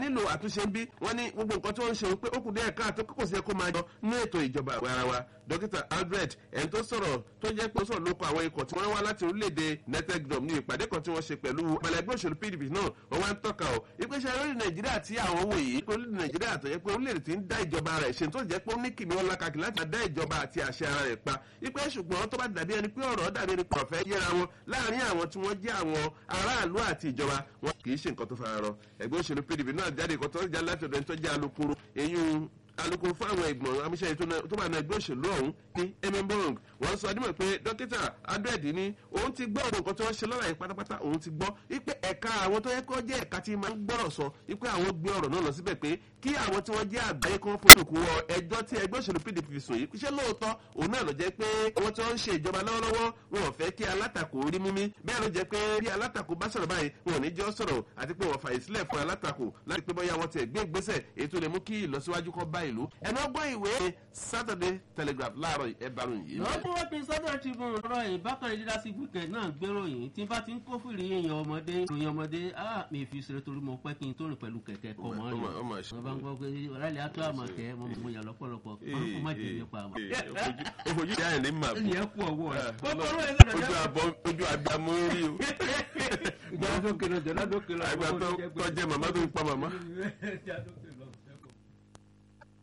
nílò àtúnṣe ń bí wọ́n ní gbogbo nǹkan tí wọ́n ń ṣe pé ó kù díẹ̀ káàtó kókò sí ẹ̀kọ́ máa jọ ní ètò ìjọba àwa ara wa dókítà albert ẹni tó sọ̀rọ̀ tó jẹ́ pé ó sọ̀rọ̀ lóko àwọn ikọ̀ tí wọ́n wá láti orílẹ̀-èdè united kingdom ní ìpàdé kan tí wọ́n ṣe pẹ̀lú ọmọlẹ́gbẹ́ òṣèlú pdp náà wọ́n wá ń tọ́ka ọ̀ ìpèsè orílẹ̀ nàìjíríà tí àwọn wò yìí orílẹ̀ nàìjíríà tó yẹ pé orílẹ̀-èdè tí ń dá ìjọba rẹ̀ ṣe tó jẹ́ pé ó ní kìnìún ọlá kàkì láti dá ìjọba àti àṣẹ ara rẹ̀ pa ìpè ṣùgbọ́n tó bá dàbí ẹni pé ọ̀rọ̀ dàbí ẹni pé ọ̀fẹ́ yẹra wọn láàrin àwọn tí wọ́n jẹ́ àwọn aráàlú àti ìjọba wọn kì í ṣe nǹkan tó fara rọ ẹgbẹ́ òṣèlú pdp náà jáde ìkọ́ tó já láti ọ̀dọ̀ ẹni tó jẹ́ alukoro eyín alukoro fún àwọn ìgbọ̀n amúṣẹ́ tó máa na ẹgbẹ́ òṣèlú ọ̀hún ní emembong wọ́n sọ adúmọ̀ pé dókítà adred ní òun ti gbọ́ ọ̀dọ̀ nǹkan tí wọ́n ṣe lọ́la yìí pátápátá òun ti gbọ́ wípé ẹ̀ka àwọn tó yẹ kó jẹ́ ẹ̀ka tí máa ń gbọ́rọ̀ sọ wípé àwọn gbé ọ̀rọ̀ náà lọ síbẹ̀ pé kí àwọn tí wọ́n jẹ́ àgbáyé kan fojú kú wọ ẹjọ́ tí ẹgbẹ́ òṣèlú pdp sùn yìí ṣé lóòótọ́ òun náà lọ jẹ́ pé àwọn tí wọ́n ń ṣe ìjọba lọ́wọ́lọ́wọ́ wọn ò fẹ́ kí alátakò rí mímí bẹ́ẹ̀ ló jẹ́ pé bí alátakò bá sọ̀rọ̀ báyìí wọn ò ní jẹ́ sọ̀rọ̀ àti pé wọ́n fàyè sílẹ̀ fún alátakò láti pé bóyá wọ́n ti gbé ìgbésẹ̀ èyí tó lè mú kí ìlọsíwájú kọ́ bá ìlú ẹnu ọgbọ́n ìwé saturday telegraph láàárọ̀ ẹ̀bàrún yìí. lọ́dún wọ́n pin saturday tribune rọ ìbákan leadership weekend náà gbéròyìn tí bá ti ń kó fìrí èèyàn ọmọdé ìròyìn ọmọdé á mi fi ṣeré torí mo pẹ́ kí n tó rìn pẹ̀lú kẹ̀kẹ́ kọ́ mọ́ rìn wọ́n bá ń gbọ́ pé ọ̀rẹ́lẹ̀ atọ́ àmọ̀ tẹ́ mo mọ yàn lọ́pọ̀lọpọ̀ kọ́ má jẹ́ nípa àmọ́. ojú ìyá ẹ̀ ní mà ẹni ẹ kú ọwọ́ rẹ̀ kọ́kọ́rọ́ ẹ̀ ojú àbọ̀ ojú àgbàmọ́ rí o. ìjà dókè lọ jọ̀dá dókè lọ. àgbà tó jẹ́ màmá tó ń pa màmá. ìjà dókè lọ.